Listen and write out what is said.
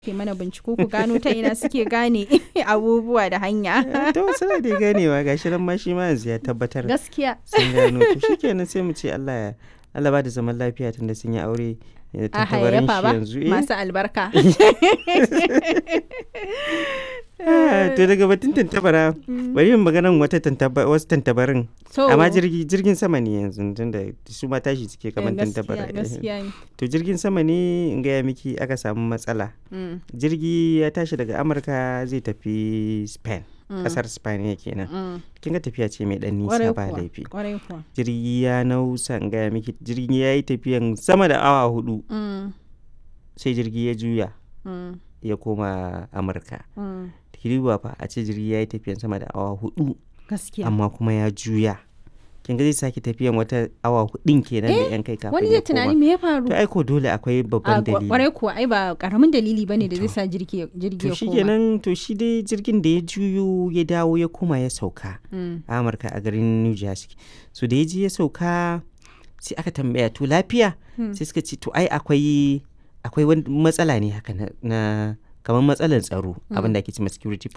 ke mana binciko ku gano ta ina suke gane abubuwa da hanya. to suna da ganewa gashi nan ma shi ma yanzu ya tabbatar Gaskiya. sun gano to shikenan sai mu ce Allah ya Allah ba da zaman lafiya tunda sun yi aure eh, A tantabarin hayayyafa shi ba yanzu eh. masu albarka. Ah, to daga batun tantabara bari yin maganan wata tantaba wasu tantabarin So, amma jirgi jirgin sama ne yanzu tunda su ma tashi suke kamar eh, tantabara gaskiya gaskiya ne. to jirgin sama ne in gaya miki aka samu matsala Mm, jirgi ya tashi daga amurka zai tafi spain mm, kasar spain kenan mm. kin ga tafiya ce mai dan Kwarai nisa ba kuwa, laifi kwarai kuwa. jirgi ya nausa in gaya miki jirgi ya yi tafiyan sama da awa hudu Mm, sai jirgi ya juya mm, ya koma amurka mm. kiriwa fa a ce jirgi ya yi tafiyan sama da awa hudu Gaskiya. amma kuma ya juya kin ga zai sake tafiyan wata awa hudun kenan da yan kai kafin Wani ya zai tunani koma me ya faru? to aiko dole akwai A babban kwa- dalili kwarai kuwa ai ba karamin dalili bane da zai To. sa jirgi jirgi to ya shi koma. kenan to shi dai jirgin da ya juyo ya dawo ya koma ya sauka Mm, a amurka a garin new jersey so da ya je ya sauka sai aka tambaya to lafiya Hmm. sai suka ce to ai akwai akwai wani matsala ne haka na, na kamar matsalar tsaro abin da ake cewa security